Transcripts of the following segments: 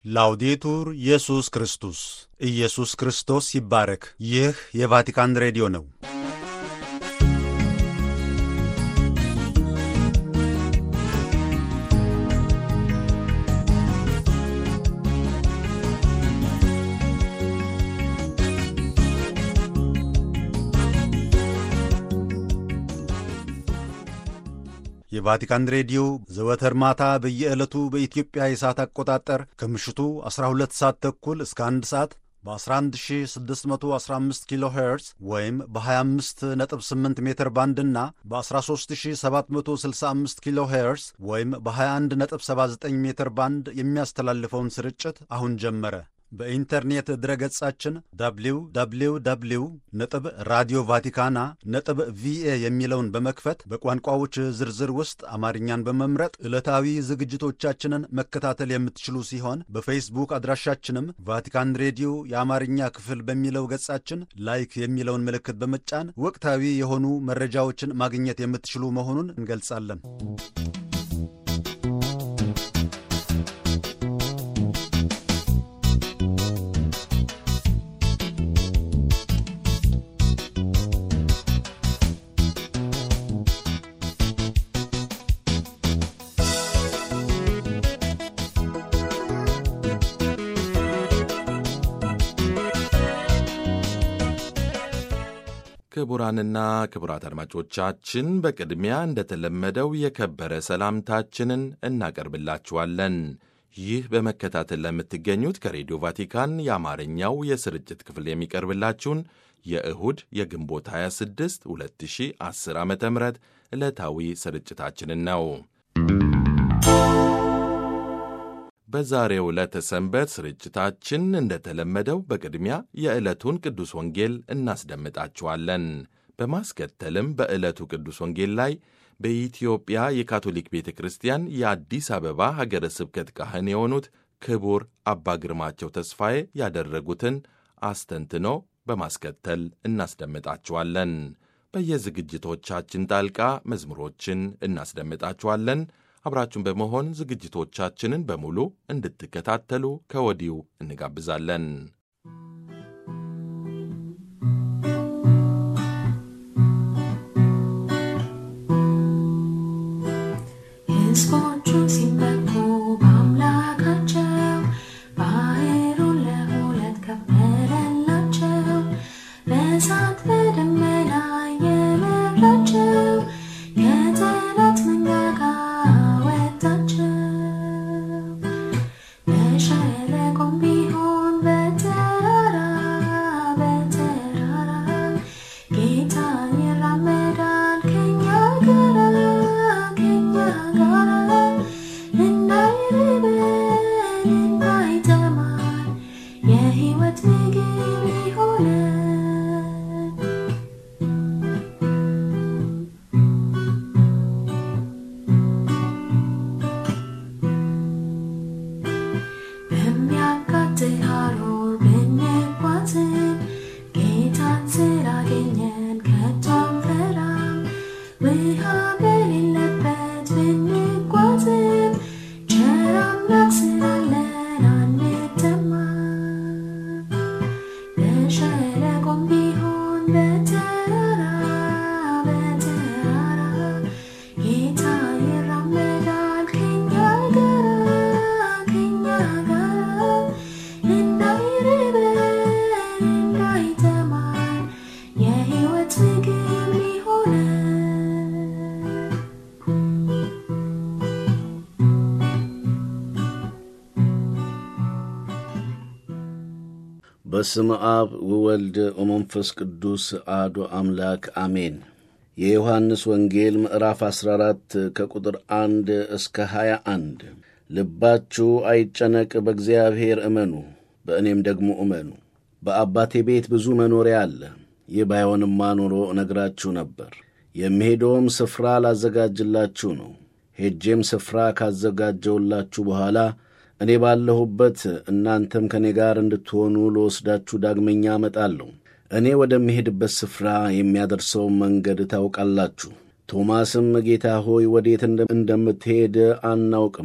ላውዴቱር ኢየሱስ ክርስቶስ ኢየሱስ ክርስቶስ ይባረክ። ይህ የቫቲካን ሬዲዮ ነው። የቫቲካን ሬዲዮ ዘወትር ማታ በየዕለቱ በኢትዮጵያ የሰዓት አቆጣጠር ከምሽቱ 12 ሰዓት ተኩል እስከ 1 ሰዓት በ11615 ኪሎ ሄርዝ ወይም በ258 ሜትር ባንድ እና በ13765 ኪሎ ሄርዝ ወይም በ2179 ሜትር ባንድ የሚያስተላልፈውን ስርጭት አሁን ጀመረ። በኢንተርኔት ድረገጻችን www ነጥብ ራዲዮ ቫቲካና ነጥብ ቪኤ የሚለውን በመክፈት በቋንቋዎች ዝርዝር ውስጥ አማርኛን በመምረጥ ዕለታዊ ዝግጅቶቻችንን መከታተል የምትችሉ ሲሆን በፌስቡክ አድራሻችንም ቫቲካን ሬዲዮ የአማርኛ ክፍል በሚለው ገጻችን ላይክ የሚለውን ምልክት በመጫን ወቅታዊ የሆኑ መረጃዎችን ማግኘት የምትችሉ መሆኑን እንገልጻለን። ክቡራንና ክቡራት አድማጮቻችን በቅድሚያ እንደተለመደው የከበረ ሰላምታችንን እናቀርብላችኋለን። ይህ በመከታተል ለምትገኙት ከሬዲዮ ቫቲካን የአማርኛው የስርጭት ክፍል የሚቀርብላችሁን የእሁድ የግንቦት 26 2010 ዓ ም ዕለታዊ ስርጭታችንን ነው። በዛሬው ዕለተ ሰንበት ስርጭታችን እንደተለመደው በቅድሚያ የዕለቱን ቅዱስ ወንጌል እናስደምጣችኋለን። በማስከተልም በዕለቱ ቅዱስ ወንጌል ላይ በኢትዮጵያ የካቶሊክ ቤተ ክርስቲያን የአዲስ አበባ ሀገረ ስብከት ካህን የሆኑት ክቡር አባ ግርማቸው ተስፋዬ ያደረጉትን አስተንትኖ በማስከተል እናስደምጣችኋለን። በየዝግጅቶቻችን ጣልቃ መዝሙሮችን እናስደምጣችኋለን። አብራችሁን በመሆን ዝግጅቶቻችንን በሙሉ እንድትከታተሉ ከወዲሁ እንጋብዛለን። ሕዝቦቹ ሲመኩ በአምላካቸው ባሕሩን ለሁለት ከፈለላቸው፣ በእሳት በደመና የመራቸው ከጠላት መንጋጋ አወጣቸው። በሸለቆም ቢሆን በተራራ በተራራ ጌታ ይራመዳል ከኛ ጋራ ከኛ ጋራ እንዳይርበን እንዳይጠማን የሕይወት ምግብ ይሆነን። በሚያቃጥል ሐሩር ብንጓዝም ጌታን ስላገኘን ከቶ አንፈራም። ውሃ በሌለበት ብንጓዝም ቸር አምላክ ስላለን አንጠማም። በሸለቆም ቢሆን በተራራ በተራራ ጌታ ይራመዳል ከኛ ጋራ ከኛ ጋራ እንዳይርበን እንዳይጠማን የሕይወት ምግብ ሊሆነን በስም አብ ወወልድ ወመንፈስ ቅዱስ አሐዱ አምላክ አሜን። የዮሐንስ ወንጌል ምዕራፍ 14 ከቁጥር 1 እስከ 21 ልባችሁ አይጨነቅ፣ በእግዚአብሔር እመኑ፣ በእኔም ደግሞ እመኑ። በአባቴ ቤት ብዙ መኖሪያ አለ። ይህ ባይሆንማ ኖሮ እነግራችሁ ነበር። የምሄደውም ስፍራ ላዘጋጅላችሁ ነው። ሄጄም ስፍራ ካዘጋጀውላችሁ በኋላ እኔ ባለሁበት እናንተም ከእኔ ጋር እንድትሆኑ ለወስዳችሁ ዳግመኛ እመጣለሁ። እኔ ወደምሄድበት ስፍራ የሚያደርሰውን መንገድ ታውቃላችሁ። ቶማስም ጌታ ሆይ ወዴት እንደምትሄድ አናውቅም፣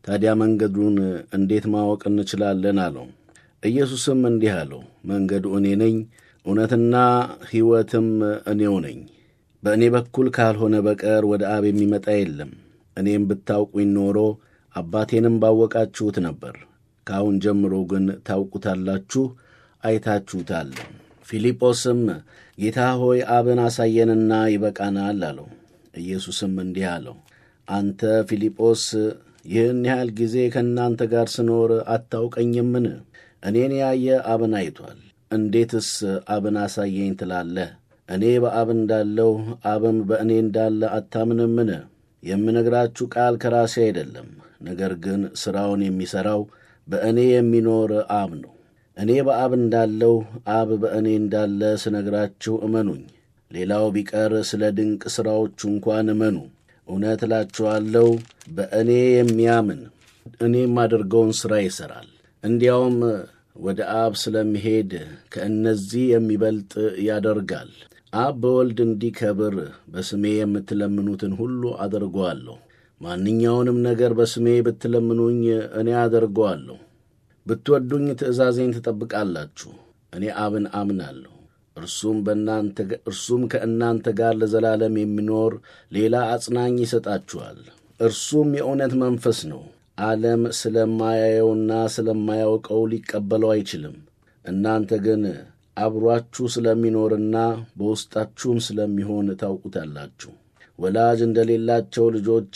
ታዲያ መንገዱን እንዴት ማወቅ እንችላለን? አለው። ኢየሱስም እንዲህ አለው፣ መንገዱ እኔ ነኝ፣ እውነትና ሕይወትም እኔው ነኝ። በእኔ በኩል ካልሆነ በቀር ወደ አብ የሚመጣ የለም። እኔም ብታውቁኝ ኖሮ አባቴንም ባወቃችሁት ነበር። ከአሁን ጀምሮ ግን ታውቁታላችሁ፣ አይታችሁታል። ፊልጶስም ጌታ ሆይ አብን አሳየንና ይበቃናል አለው። ኢየሱስም እንዲህ አለው፣ አንተ ፊልጶስ ይህን ያህል ጊዜ ከእናንተ ጋር ስኖር አታውቀኝምን? እኔን ያየ አብን አይቷል። እንዴትስ አብን አሳየኝ ትላለህ? እኔ በአብ እንዳለሁ አብም በእኔ እንዳለ አታምንምን? የምነግራችሁ ቃል ከራሴ አይደለም፣ ነገር ግን ሥራውን የሚሠራው በእኔ የሚኖር አብ ነው። እኔ በአብ እንዳለሁ አብ በእኔ እንዳለ ስነግራችሁ እመኑኝ። ሌላው ቢቀር ስለ ድንቅ ሥራዎቹ እንኳን እመኑ። እውነት እላችኋለሁ በእኔ የሚያምን እኔ የማደርገውን ሥራ ይሠራል። እንዲያውም ወደ አብ ስለሚሄድ ከእነዚህ የሚበልጥ ያደርጋል። አብ በወልድ እንዲከብር በስሜ የምትለምኑትን ሁሉ አደርገዋለሁ። ማንኛውንም ነገር በስሜ ብትለምኑኝ እኔ አደርገዋለሁ። ብትወዱኝ ትእዛዜን ትጠብቃላችሁ። እኔ አብን አምናለሁ፣ እርሱም በእናንተ እርሱም ከእናንተ ጋር ለዘላለም የሚኖር ሌላ አጽናኝ ይሰጣችኋል። እርሱም የእውነት መንፈስ ነው። ዓለም ስለማያየውና ስለማያውቀው ሊቀበለው አይችልም። እናንተ ግን አብሯችሁ ስለሚኖርና በውስጣችሁም ስለሚሆን ታውቁታላችሁ። ወላጅ እንደሌላቸው ልጆች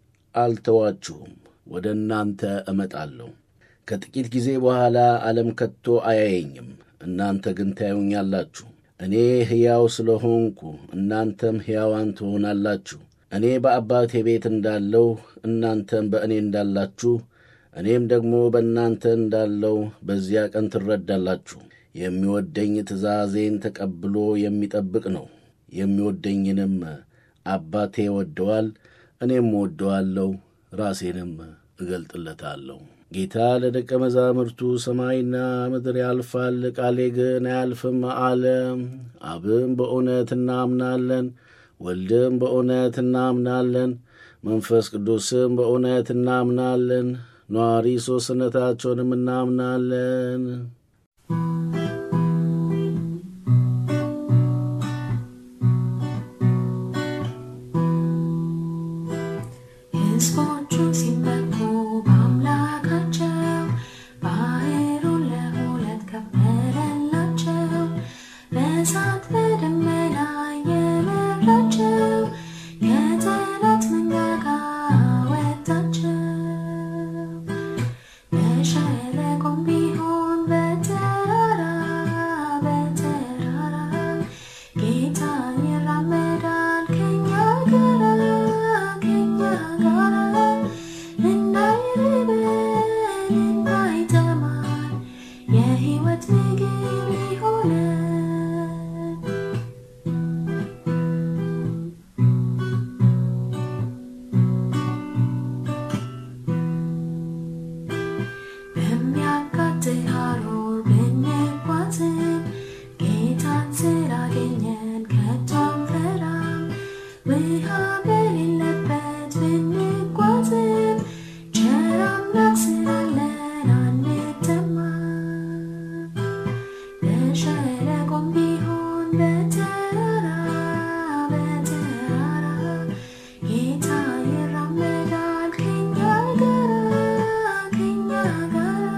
አልተዋችሁም፣ ወደ እናንተ እመጣለሁ። ከጥቂት ጊዜ በኋላ ዓለም ከቶ አያየኝም፣ እናንተ ግን ታዩኛላችሁ። እኔ ሕያው ስለሆንኩ እናንተም ሕያዋን ትሆናላችሁ። እኔ በአባቴ ቤት እንዳለሁ እናንተም በእኔ እንዳላችሁ እኔም ደግሞ በእናንተ እንዳለው በዚያ ቀን ትረዳላችሁ። የሚወደኝ ትእዛዜን ተቀብሎ የሚጠብቅ ነው። የሚወደኝንም አባቴ ወደዋል፣ እኔም ወደዋለሁ፣ ራሴንም እገልጥለታለሁ። ጌታ ለደቀ መዛሙርቱ ሰማይና ምድር ያልፋል፣ ቃሌ ግን አያልፍም አለ። አብም በእውነት እናምናለን፣ ወልድም በእውነት እናምናለን፣ መንፈስ ቅዱስም በእውነት እናምናለን፣ ነዋሪ ሦስትነታቸውንም እናምናለን። ሕዝቦቹ ሲመኩ በአምላካቸው ባሕሩን ለሁለት ከፈለላቸው። በእሳት በደመና የመራቸው ከጠላት መንጋጋ አወጣቸው። በሸለቆም ቢሆን በተራራ በተራራ ጌታ ይራመዳል ከኛ ጋራ ከኛ ጋራ እንዳይርበን እንዳይጠማን የሕይወት ምግብ ይሆነን። በሚያቃጥል ሐሩር ብንጓዝም ጌታን ስላገኘን ከቶ አንፈራም። ውሃ በሌለበት ብንጓዝም ቸር አምላክ ስላለን አንጠማም። በሸለቆም ቢሆን በተራራ በተራራ ጌታ ይራመዳል ከኛ ጋራ ከኛ ጋራ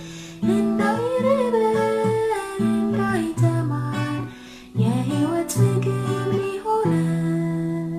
እንዳይርበን እንዳይጠማን የሕይወት ምግብ ሊሆነን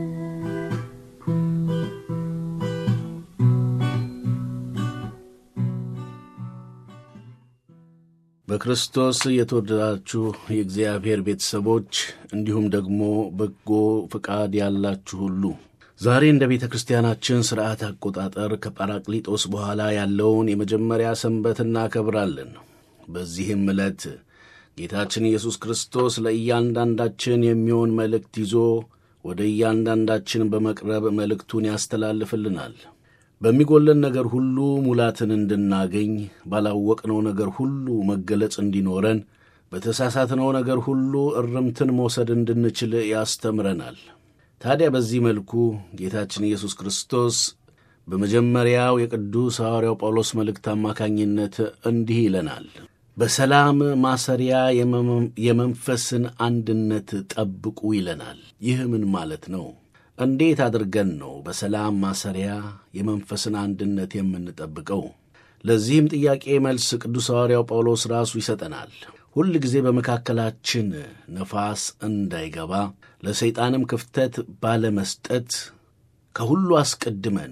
በክርስቶስ የተወደዳችሁ የእግዚአብሔር ቤተሰቦች እንዲሁም ደግሞ በጎ ፈቃድ ያላችሁ ሁሉ ዛሬ እንደ ቤተ ክርስቲያናችን ሥርዓት አቆጣጠር ከጳራቅሊጦስ በኋላ ያለውን የመጀመሪያ ሰንበት እናከብራለን። በዚህም ዕለት ጌታችን ኢየሱስ ክርስቶስ ለእያንዳንዳችን የሚሆን መልእክት ይዞ ወደ እያንዳንዳችን በመቅረብ መልእክቱን ያስተላልፍልናል። በሚጎለን ነገር ሁሉ ሙላትን እንድናገኝ፣ ባላወቅነው ነገር ሁሉ መገለጽ እንዲኖረን፣ በተሳሳትነው ነገር ሁሉ እርምትን መውሰድ እንድንችል ያስተምረናል። ታዲያ በዚህ መልኩ ጌታችን ኢየሱስ ክርስቶስ በመጀመሪያው የቅዱስ ሐዋርያው ጳውሎስ መልእክት አማካኝነት እንዲህ ይለናል። በሰላም ማሰሪያ የመንፈስን አንድነት ጠብቁ ይለናል። ይህ ምን ማለት ነው? እንዴት አድርገን ነው በሰላም ማሰሪያ የመንፈስን አንድነት የምንጠብቀው? ለዚህም ጥያቄ መልስ ቅዱስ ሐዋርያው ጳውሎስ ራሱ ይሰጠናል። ሁል ጊዜ በመካከላችን ነፋስ እንዳይገባ ለሰይጣንም ክፍተት ባለመስጠት ከሁሉ አስቀድመን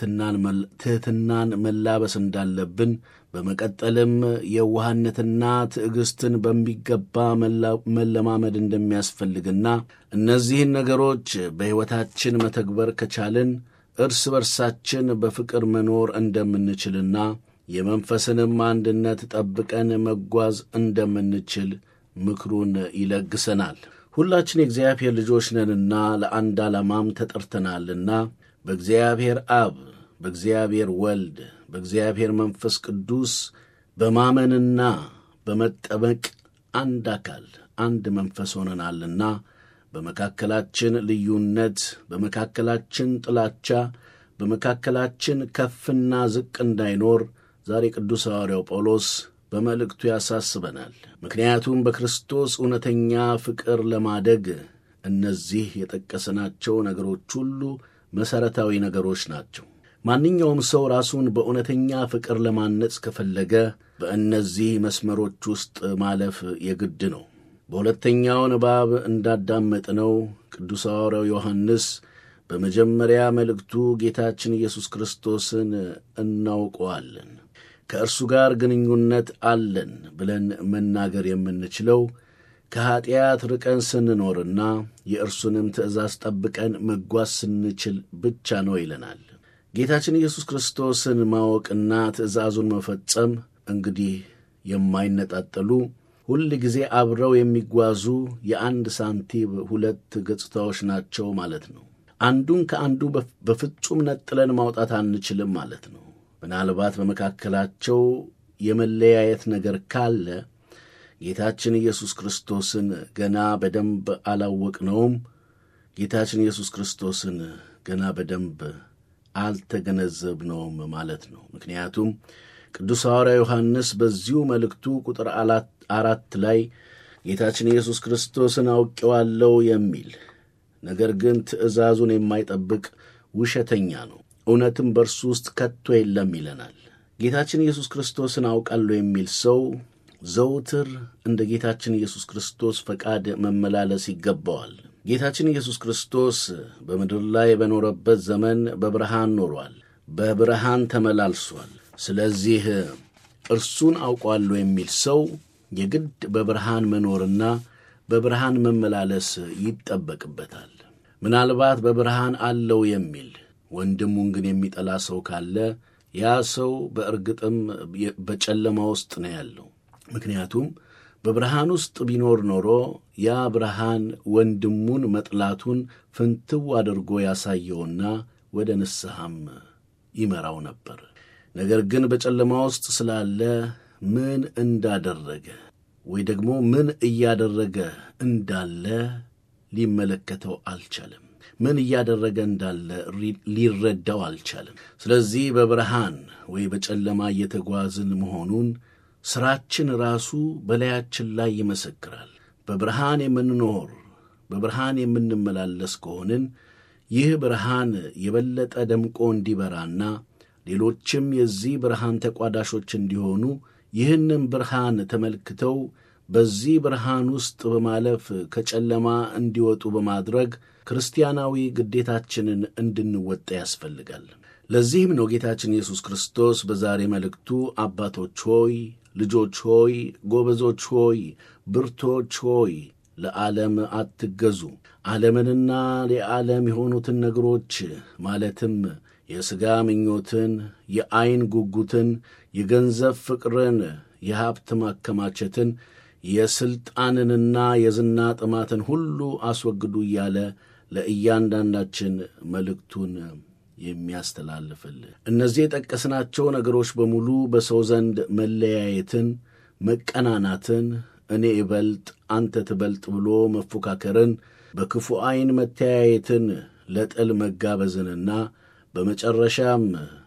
ትሕትናን መላበስ እንዳለብን በመቀጠልም የዋህነትና ትዕግሥትን በሚገባ መለማመድ እንደሚያስፈልግና እነዚህን ነገሮች በሕይወታችን መተግበር ከቻልን እርስ በርሳችን በፍቅር መኖር እንደምንችልና የመንፈስንም አንድነት ጠብቀን መጓዝ እንደምንችል ምክሩን ይለግሰናል። ሁላችን የእግዚአብሔር ልጆች ነንና ለአንድ ዓላማም ተጠርተናልና በእግዚአብሔር አብ፣ በእግዚአብሔር ወልድ፣ በእግዚአብሔር መንፈስ ቅዱስ በማመንና በመጠመቅ አንድ አካል አንድ መንፈስ ሆነናልና በመካከላችን ልዩነት፣ በመካከላችን ጥላቻ፣ በመካከላችን ከፍና ዝቅ እንዳይኖር ዛሬ ቅዱስ ሐዋርያው ጳውሎስ በመልእክቱ ያሳስበናል። ምክንያቱም በክርስቶስ እውነተኛ ፍቅር ለማደግ እነዚህ የጠቀስናቸው ነገሮች ሁሉ መሠረታዊ ነገሮች ናቸው። ማንኛውም ሰው ራሱን በእውነተኛ ፍቅር ለማነጽ ከፈለገ በእነዚህ መስመሮች ውስጥ ማለፍ የግድ ነው። በሁለተኛው ንባብ እንዳዳመጥነው ቅዱስ ሐዋርያው ዮሐንስ በመጀመሪያ መልእክቱ ጌታችን ኢየሱስ ክርስቶስን እናውቀዋለን ከእርሱ ጋር ግንኙነት አለን ብለን መናገር የምንችለው ከኀጢአት ርቀን ስንኖርና የእርሱንም ትእዛዝ ጠብቀን መጓዝ ስንችል ብቻ ነው ይለናል። ጌታችን ኢየሱስ ክርስቶስን ማወቅና ትእዛዙን መፈጸም እንግዲህ የማይነጣጠሉ ሁል ጊዜ አብረው የሚጓዙ የአንድ ሳንቲም ሁለት ገጽታዎች ናቸው ማለት ነው። አንዱን ከአንዱ በፍጹም ነጥለን ማውጣት አንችልም ማለት ነው። ምናልባት በመካከላቸው የመለያየት ነገር ካለ ጌታችን ኢየሱስ ክርስቶስን ገና በደንብ አላወቅነውም። ጌታችን ኢየሱስ ክርስቶስን ገና በደንብ አልተገነዘብነውም ማለት ነው። ምክንያቱም ቅዱስ ሐዋርያ ዮሐንስ በዚሁ መልእክቱ ቁጥር አራት ላይ ጌታችን ኢየሱስ ክርስቶስን አውቄዋለሁ የሚል ነገር ግን ትእዛዙን የማይጠብቅ ውሸተኛ ነው፣ እውነትም በእርሱ ውስጥ ከቶ የለም ይለናል። ጌታችን ኢየሱስ ክርስቶስን አውቃለሁ የሚል ሰው ዘውትር እንደ ጌታችን ኢየሱስ ክርስቶስ ፈቃድ መመላለስ ይገባዋል። ጌታችን ኢየሱስ ክርስቶስ በምድር ላይ በኖረበት ዘመን በብርሃን ኖሯል፣ በብርሃን ተመላልሷል። ስለዚህ እርሱን አውቋለሁ የሚል ሰው የግድ በብርሃን መኖርና በብርሃን መመላለስ ይጠበቅበታል። ምናልባት በብርሃን አለው የሚል ወንድሙን ግን የሚጠላ ሰው ካለ ያ ሰው በእርግጥም በጨለማ ውስጥ ነው ያለው። ምክንያቱም በብርሃን ውስጥ ቢኖር ኖሮ ያ ብርሃን ወንድሙን መጥላቱን ፍንትው አድርጎ ያሳየውና ወደ ንስሐም ይመራው ነበር። ነገር ግን በጨለማ ውስጥ ስላለ ምን እንዳደረገ ወይ ደግሞ ምን እያደረገ እንዳለ ሊመለከተው አልቻለም። ምን እያደረገ እንዳለ ሊረዳው አልቻለም። ስለዚህ በብርሃን ወይ በጨለማ እየተጓዝን መሆኑን ሥራችን ራሱ በላያችን ላይ ይመሰክራል። በብርሃን የምንኖር በብርሃን የምንመላለስ ከሆንን ይህ ብርሃን የበለጠ ደምቆ እንዲበራና ሌሎችም የዚህ ብርሃን ተቋዳሾች እንዲሆኑ ይህንም ብርሃን ተመልክተው በዚህ ብርሃን ውስጥ በማለፍ ከጨለማ እንዲወጡ በማድረግ ክርስቲያናዊ ግዴታችንን እንድንወጣ ያስፈልጋል። ለዚህም ነው ጌታችን ኢየሱስ ክርስቶስ በዛሬ መልእክቱ አባቶች ሆይ፣ ልጆች ሆይ፣ ጎበዞች ሆይ፣ ብርቶች ሆይ ለዓለም አትገዙ፣ ዓለምንና የዓለም የሆኑትን ነገሮች ማለትም የሥጋ ምኞትን፣ የዐይን ጉጉትን፣ የገንዘብ ፍቅርን፣ የሀብት ማከማቸትን፣ የሥልጣንንና የዝና ጥማትን ሁሉ አስወግዱ እያለ ለእያንዳንዳችን መልእክቱን የሚያስተላልፍልን እነዚህ የጠቀስናቸው ነገሮች በሙሉ በሰው ዘንድ መለያየትን፣ መቀናናትን፣ እኔ እበልጥ አንተ ትበልጥ ብሎ መፎካከርን፣ በክፉ ዐይን መተያየትን፣ ለጥል መጋበዝንና በመጨረሻም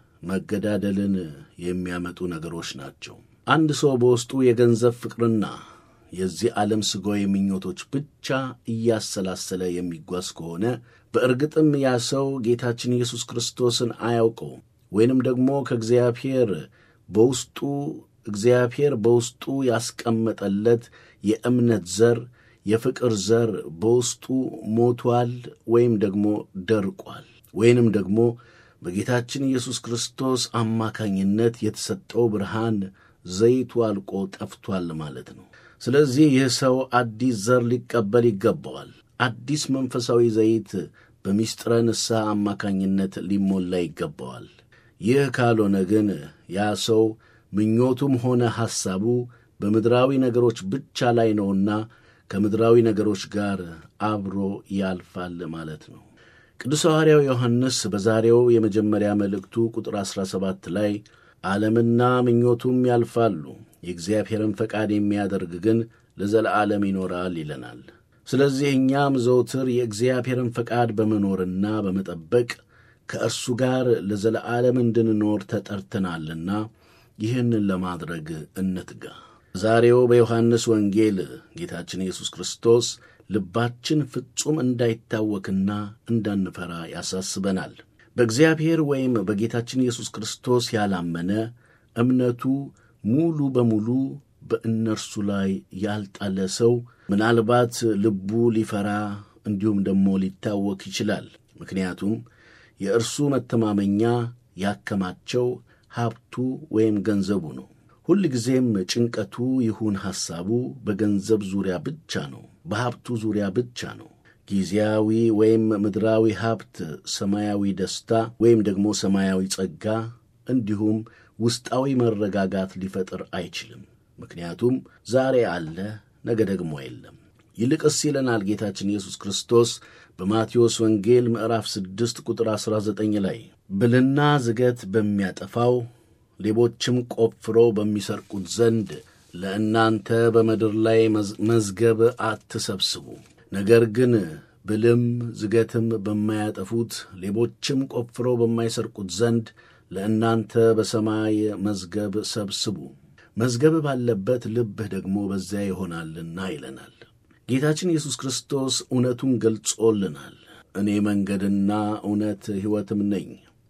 መገዳደልን የሚያመጡ ነገሮች ናቸው። አንድ ሰው በውስጡ የገንዘብ ፍቅርና የዚህ ዓለም ሥጋዊ ምኞቶች ብቻ እያሰላሰለ የሚጓዝ ከሆነ በእርግጥም ያ ሰው ጌታችን ኢየሱስ ክርስቶስን አያውቀውም ወይንም ደግሞ ከእግዚአብሔር በውስጡ እግዚአብሔር በውስጡ ያስቀመጠለት የእምነት ዘር የፍቅር ዘር በውስጡ ሞቷል ወይም ደግሞ ደርቋል ወይንም ደግሞ በጌታችን ኢየሱስ ክርስቶስ አማካኝነት የተሰጠው ብርሃን ዘይቱ አልቆ ጠፍቷል ማለት ነው። ስለዚህ ይህ ሰው አዲስ ዘር ሊቀበል ይገባዋል። አዲስ መንፈሳዊ ዘይት በሚስጥረ ንስሐ አማካኝነት ሊሞላ ይገባዋል። ይህ ካልሆነ ግን ያ ሰው ምኞቱም ሆነ ሐሳቡ በምድራዊ ነገሮች ብቻ ላይ ነውና ከምድራዊ ነገሮች ጋር አብሮ ያልፋል ማለት ነው። ቅዱስ ሐዋርያው ዮሐንስ በዛሬው የመጀመሪያ መልእክቱ ቁጥር 17 ላይ ዓለምና ምኞቱም ያልፋሉ፣ የእግዚአብሔርን ፈቃድ የሚያደርግ ግን ለዘለዓለም ይኖራል ይለናል። ስለዚህ እኛም ዘውትር የእግዚአብሔርን ፈቃድ በመኖርና በመጠበቅ ከእርሱ ጋር ለዘለዓለም እንድንኖር ተጠርተናልና ይህንን ለማድረግ እንትጋ። ዛሬው በዮሐንስ ወንጌል ጌታችን ኢየሱስ ክርስቶስ ልባችን ፍጹም እንዳይታወክና እንዳንፈራ ያሳስበናል። በእግዚአብሔር ወይም በጌታችን ኢየሱስ ክርስቶስ ያላመነ እምነቱ ሙሉ በሙሉ በእነርሱ ላይ ያልጣለ ሰው ምናልባት ልቡ ሊፈራ እንዲሁም ደግሞ ሊታወክ ይችላል። ምክንያቱም የእርሱ መተማመኛ ያከማቸው ሀብቱ ወይም ገንዘቡ ነው። ሁል ጊዜም ጭንቀቱ ይሁን ሐሳቡ በገንዘብ ዙሪያ ብቻ ነው፣ በሀብቱ ዙሪያ ብቻ ነው። ጊዜያዊ ወይም ምድራዊ ሀብት ሰማያዊ ደስታ ወይም ደግሞ ሰማያዊ ጸጋ እንዲሁም ውስጣዊ መረጋጋት ሊፈጥር አይችልም። ምክንያቱም ዛሬ አለ፣ ነገ ደግሞ የለም። ይልቅስ ይለናል ጌታችን ኢየሱስ ክርስቶስ በማቴዎስ ወንጌል ምዕራፍ 6 ቁጥር 19 ላይ ብልና ዝገት በሚያጠፋው ሌቦችም ቆፍረው በሚሰርቁት ዘንድ ለእናንተ በምድር ላይ መዝገብ አትሰብስቡ፣ ነገር ግን ብልም ዝገትም በማያጠፉት ሌቦችም ቆፍረው በማይሰርቁት ዘንድ ለእናንተ በሰማይ መዝገብ ሰብስቡ፣ መዝገብ ባለበት ልብህ ደግሞ በዚያ ይሆናልና ይለናል። ጌታችን ኢየሱስ ክርስቶስ እውነቱን ገልጾልናል። እኔ መንገድና እውነት ሕይወትም ነኝ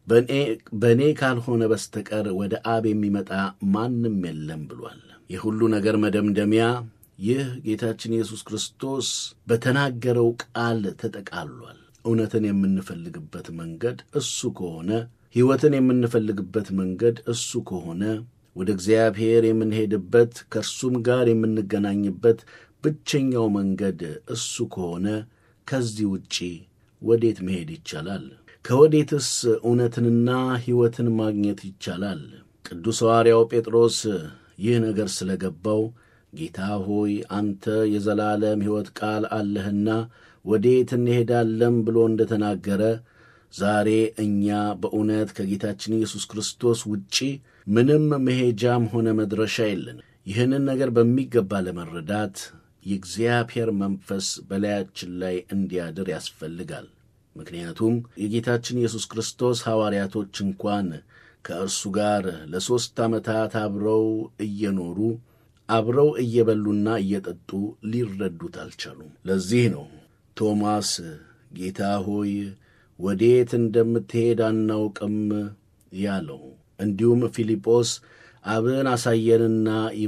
በእኔ ካልሆነ በስተቀር ወደ አብ የሚመጣ ማንም የለም ብሏል። የሁሉ ነገር መደምደሚያ ይህ ጌታችን ኢየሱስ ክርስቶስ በተናገረው ቃል ተጠቃሏል። እውነትን የምንፈልግበት መንገድ እሱ ከሆነ፣ ሕይወትን የምንፈልግበት መንገድ እሱ ከሆነ፣ ወደ እግዚአብሔር የምንሄድበት ከእርሱም ጋር የምንገናኝበት ብቸኛው መንገድ እሱ ከሆነ ከዚህ ውጪ ወዴት መሄድ ይቻላል? ከወዴትስ እውነትንና ሕይወትን ማግኘት ይቻላል? ቅዱስ ሐዋርያው ጴጥሮስ ይህ ነገር ስለ ገባው ጌታ ሆይ አንተ የዘላለም ሕይወት ቃል አለህና ወዴት እንሄዳለን ብሎ እንደ ተናገረ ዛሬ እኛ በእውነት ከጌታችን ኢየሱስ ክርስቶስ ውጪ ምንም መሄጃም ሆነ መድረሻ የለን። ይህንን ነገር በሚገባ ለመረዳት የእግዚአብሔር መንፈስ በላያችን ላይ እንዲያድር ያስፈልጋል። ምክንያቱም የጌታችን ኢየሱስ ክርስቶስ ሐዋርያቶች እንኳን ከእርሱ ጋር ለሦስት ዓመታት አብረው እየኖሩ አብረው እየበሉና እየጠጡ ሊረዱት አልቻሉም። ለዚህ ነው ቶማስ ጌታ ሆይ ወዴት እንደምትሄድ አናውቅም ያለው። እንዲሁም ፊልጶስ አብን አሳየንና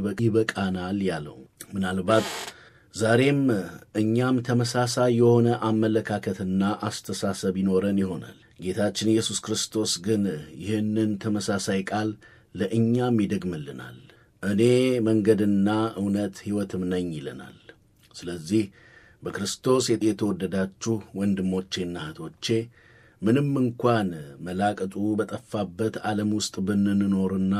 ይበቃናል ያለው። ምናልባት ዛሬም እኛም ተመሳሳይ የሆነ አመለካከትና አስተሳሰብ ይኖረን ይሆናል። ጌታችን ኢየሱስ ክርስቶስ ግን ይህንን ተመሳሳይ ቃል ለእኛም ይደግምልናል። እኔ መንገድና እውነት ሕይወትም ነኝ ይለናል። ስለዚህ በክርስቶስ የተወደዳችሁ ወንድሞቼና እህቶቼ ምንም እንኳን መላቅጡ በጠፋበት ዓለም ውስጥ ብንኖርና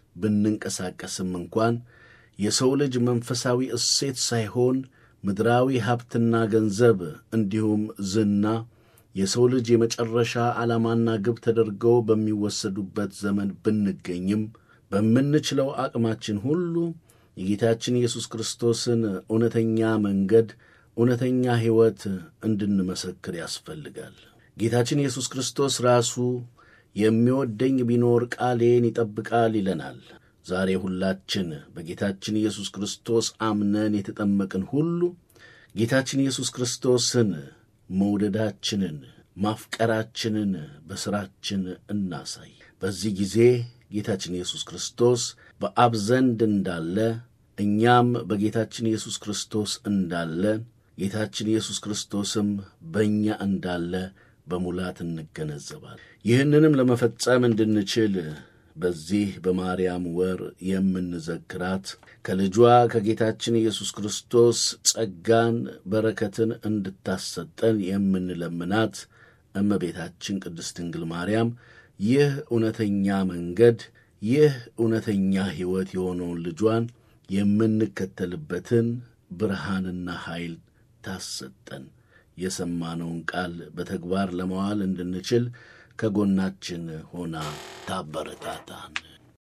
ብንንቀሳቀስም እንኳን የሰው ልጅ መንፈሳዊ እሴት ሳይሆን ምድራዊ ሀብትና ገንዘብ እንዲሁም ዝና የሰው ልጅ የመጨረሻ ዓላማና ግብ ተደርገው በሚወሰዱበት ዘመን ብንገኝም በምንችለው አቅማችን ሁሉ የጌታችን ኢየሱስ ክርስቶስን እውነተኛ መንገድ፣ እውነተኛ ሕይወት እንድንመሰክር ያስፈልጋል። ጌታችን ኢየሱስ ክርስቶስ ራሱ የሚወደኝ ቢኖር ቃሌን ይጠብቃል ይለናል። ዛሬ ሁላችን በጌታችን ኢየሱስ ክርስቶስ አምነን የተጠመቅን ሁሉ ጌታችን ኢየሱስ ክርስቶስን መውደዳችንን ማፍቀራችንን በሥራችን እናሳይ። በዚህ ጊዜ ጌታችን ኢየሱስ ክርስቶስ በአብ ዘንድ እንዳለ እኛም በጌታችን ኢየሱስ ክርስቶስ እንዳለ ጌታችን ኢየሱስ ክርስቶስም በእኛ እንዳለ በሙላት እንገነዘባል። ይህንንም ለመፈጸም እንድንችል በዚህ በማርያም ወር የምንዘክራት ከልጇ ከጌታችን ኢየሱስ ክርስቶስ ጸጋን በረከትን እንድታሰጠን የምንለምናት እመቤታችን ቅድስት ድንግል ማርያም ይህ እውነተኛ መንገድ ይህ እውነተኛ ሕይወት የሆነውን ልጇን የምንከተልበትን ብርሃንና ኃይል ታሰጠን። የሰማነውን ቃል በተግባር ለመዋል እንድንችል ከጎናችን ሆና ታበረታታን።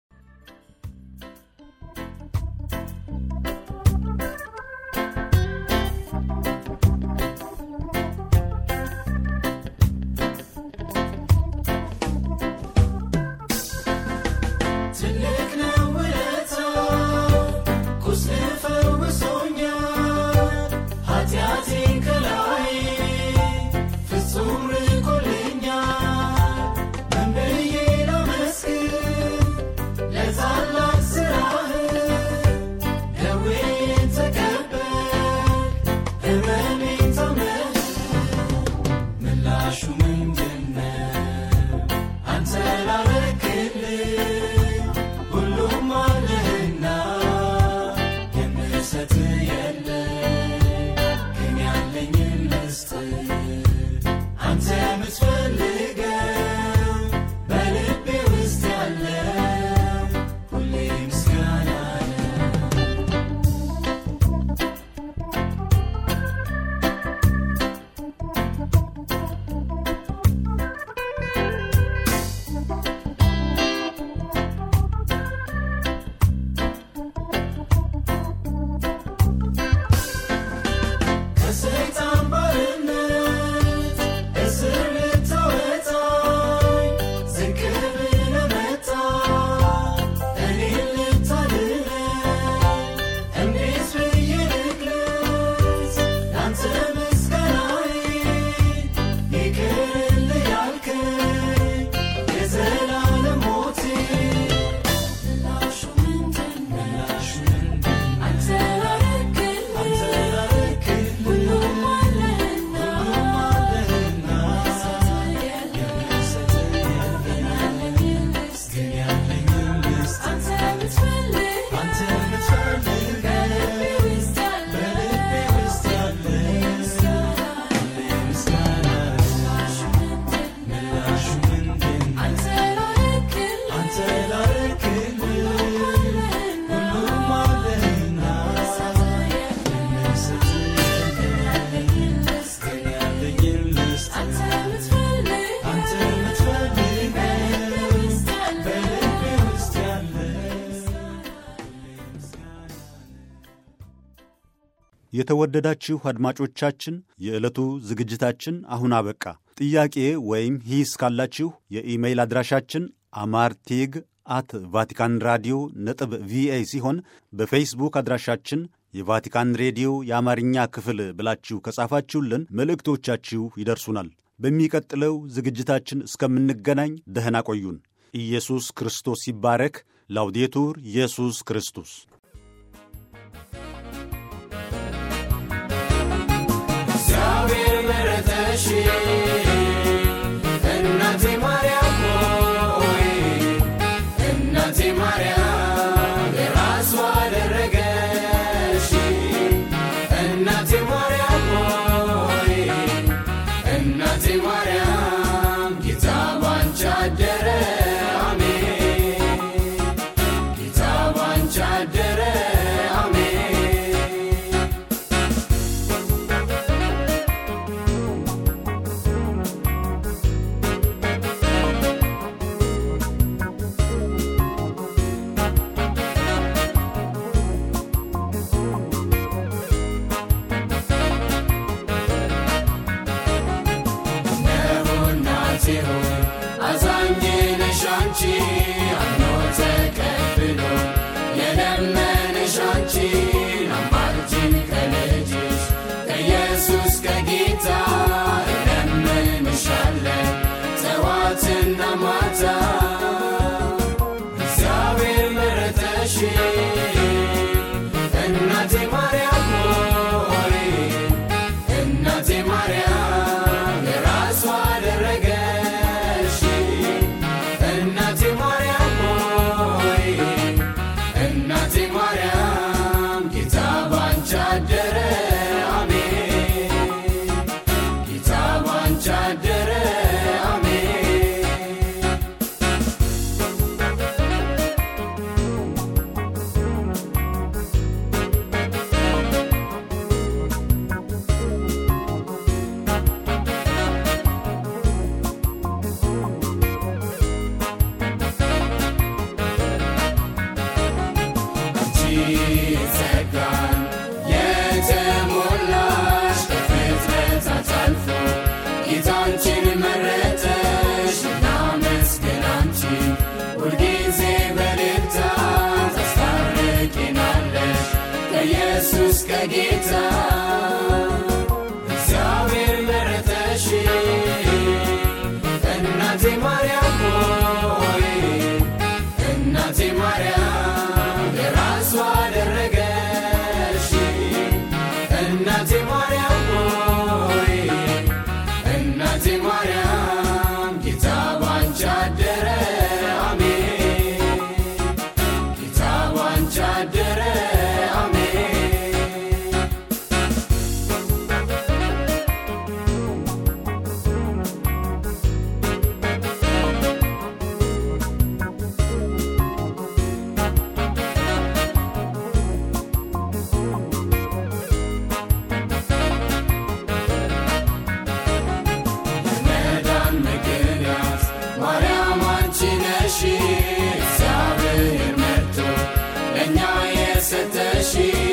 ትልቅ ነው ውለታ ቁስል ፈውሶኛል ኃጢአቴን ከላይ ፍጹም ርቆልኛል ምን ብዬ ላመስግን ለታላቅ ሥራህ ደዌዬን ተቀበል ሕመሜን ታመህ ምላሹ ምንድነው አንተ ላረክልኝ ሁሉም አለህና የምሰጥ የለኝ ግን ያለኝን ልስጥህ አንተ የምትፈልገው በልቤ ውስጥ ያለ ሁሌ ምስጋና ነው ከሰይጣን ባርነት እስር ልታወጣኝ ዝቅ ብለህ መጣ እኔን ልታድነኝ እንዴት ብዬ ልግለጽ ላንተ ምስጋናዬ ይቅርልህ ያልከኝ የዘላለም ሞቴ ምላሹ ምንድነው? ምላሹ ምንድነው? አንተ ላረክልኝ አንተ ላረክልኝ ሁሉም አለህና ሁሉም አለህና የምሰጥህ የለኝም ግን ያለኝን ልስጥህ አንተ የምትፈልግ አንተ የምትፈልግ በልቤ ውስጥ ያለ በልቤ ውስጥ ያለ ምስጋና ምላሹ ምንድነው? አንተ ላረክልኝ አንተ ላረክልኝ ሁሉም አለህና የምሰጥህ የለኝም ግን ያለኝን ልስጥህ አንተ የምትፈልግ አንተ የምትፈልግ በልቤ ውስጥ ያለ የተወደዳችሁ አድማጮቻችን የዕለቱ ዝግጅታችን አሁን አበቃ። ጥያቄ ወይም ሂስ ካላችሁ የኢሜይል አድራሻችን አማርቴግ አት ቫቲካን ራዲዮ ነጥብ ቪኦኤ ሲሆን በፌስቡክ አድራሻችን የቫቲካን ሬዲዮ የአማርኛ ክፍል ብላችሁ ከጻፋችሁልን መልእክቶቻችሁ ይደርሱናል። በሚቀጥለው ዝግጅታችን እስከምንገናኝ ደህና ቆዩን። ኢየሱስ ክርስቶስ ይባረክ። ላውዴቱር ኢየሱስ ክርስቶስ እግዚአብሔር መረጠሽ እናቴ ማርያም ሆይ እናቴ ማርያም የራሱ አደረገሽ እናቴ ማርያም ሆይ እናቴ ማርያም ጌታ ባንቺ አደረ አሜን ጌታ ባንቺ አደረ ጸጋን የተሞላሽ ከፍጥረታት አልፎ ጌታንችን መረጠሽ እናመስግን አንቺን ሁልጊዜ በልልታ ታስታርቂናለሽ ከኢየሱስ ከጌታ እግዚአብሔር መረጠሽ እናቴ ማርያም ሆይ እናቴ ማርያም የራሱ አደረገሽ እናቴ ማርያም ሆይ እናቴ ማርያም ጌታ ባንቺ አደረ አሜን ጌታ ባንቺ አደረ አሜን መዳን ምክንያት ማርያም አንቺ ነሽ እግዚአብሔር መርቶ ለእኛ የሰጠሽ